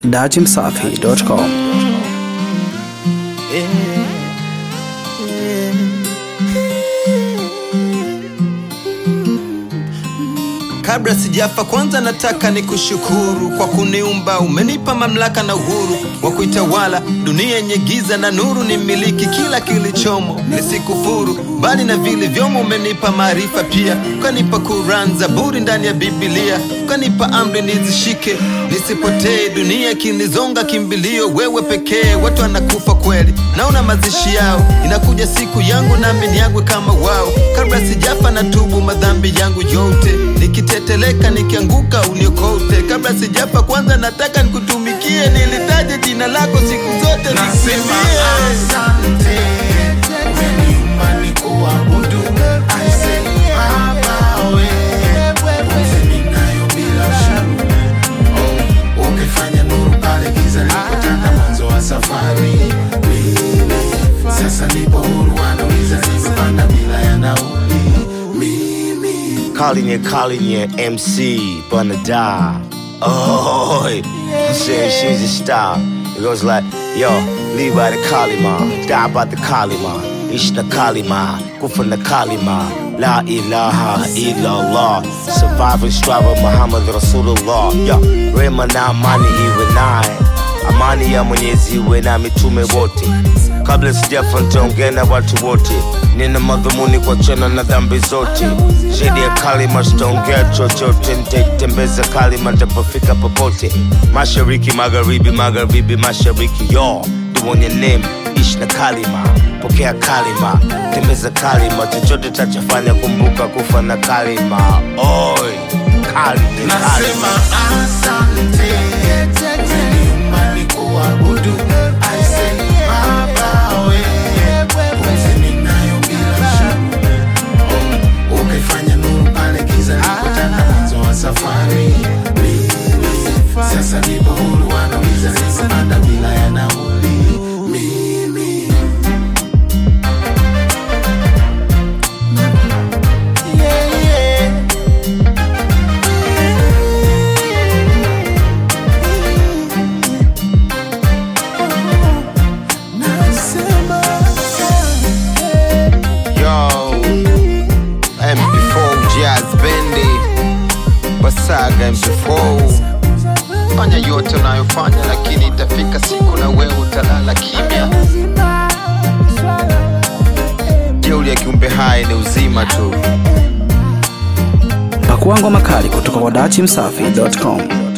datimsafi.com. Kabla sijafa, kwanza nataka nikushukuru kwa kuniumba. Umenipa mamlaka na uhuru wa kuitawala dunia yenye giza na nuru, ni miliki kila kilichomo, nisikufuru bali na vile vyomo. Umenipa maarifa pia, ukanipa Quran, Zaburi ndani ya Biblia, ukanipa amri nizishike, nisipotee. Dunia kinizonga kimbilio, wewe pekee. Watu wanakufa kweli, naona mazishi yao, inakuja siku yangu nami niagwe kama wao. Kabla sijafa na tubu madhambi yangu yote, nikiteteleka nikianguka uniokote. Kabla sijafa kwanza nataka nikutumikie, nilitaje jina lako siku zote Nasema nisimie. asante, umeniumba nikuabudu. I say Baba wewe, pumzi ninayo bila ushuru. Oh, ukifanya nuru pale giza lilipotanda mwanzo wa safari. Mimi sasa nipo huru, wanauliza nimepanda bila ya nauli. Mimi Calling it, calling it MC Banada. Oh, I'm saying she's a star. It goes like, yo, live by the Kalima, die by the Kalima, Ishna Kalima, Kufa na Kalima, La ilaha illallah, surviving striver Muhammad Rasulullah. Yo, rema na amani iwe naye, amani ya Mwenyezi iwe na mitume wote. Kabla sijafa nitaongea na watu wote, nina madhumuni kuachana na dhambi zote. Zaidi ya kalima sitaongea chochote, nitaitembeza kalima nitapofika popote. Mashariki, magharibi, magharibi, mashariki, yo do on your name, ishi na kalima, pokea kalima, tembeza kalima, chochote tachofanya, kumbuka kufa na kalima. Oi, kalima, nasema kalima. asante, umeniumba nikuabudu. I say Baba wewe, pumzi ninayo bila ushuru. Oh, ukifanya nuru pale giza lilipotanda mwanzo wa safari. Mimi sasa nipo huru, wanauliza nimepanda bila ya nauli. Mimi yeah, yeah. Yo, MP4 Jazz Bendi Basaga MP4 fanya yote unayofanya, lakini itafika siku na wewe utalala kimya. Jeuri ya kiumbe hai ni uzima tu. Pakua ngoma kali kutoka kwa datimsafi.com.